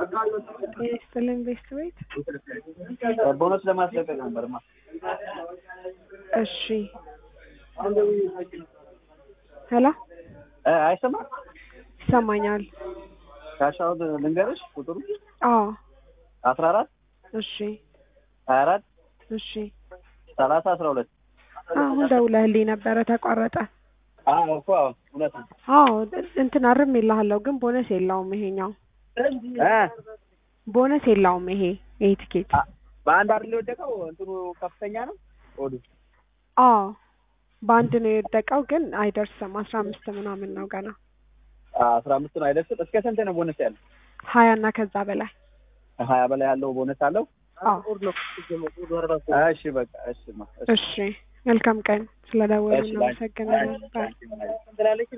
ይስጥልኝ ቤስት ቤት ቦነስ ለማስለቀቅ ነበርማ። እሺ ሄሎ እ አይሰማም? ይሰማኛል ካሻውት ልንገርሽ ቁጥሩ አዎ አስራ አራት እሺ ሀያ አራት እሺ ሰላሳ አስራ ሁለት አሁን ደውለህልኝ ነበረ ተቋረጠ አዎ እኮ አዎ እውነት ነው። አዎ እንትን አርም ይልሃለሁ ግን ቦነስ የለውም ይሄኛው እ ቦነስ የለውም ይሄ ይሄ ትኬት አ- በአንድ አይደል የወደቀው እንትኑ ከፍተኛ ነው ኦዱ አዎ በአንድ ነው የወደቀው ግን አይደርስም አስራ አምስት ምናምን ነው ገና አስራ አምስት ነው አይደርስም። እስከ ስንት ነው ቦነስ ያለው? ሀያ እና ከዛ በላይ ሀያ በላይ ያለው ቦነስ አለው። አዎ እሺ በቃ እሺ ማ እሺ እሺ መልካም ቀን ስለደወሉ እሺ፣ እናመሰግናለን ባይ ትላለች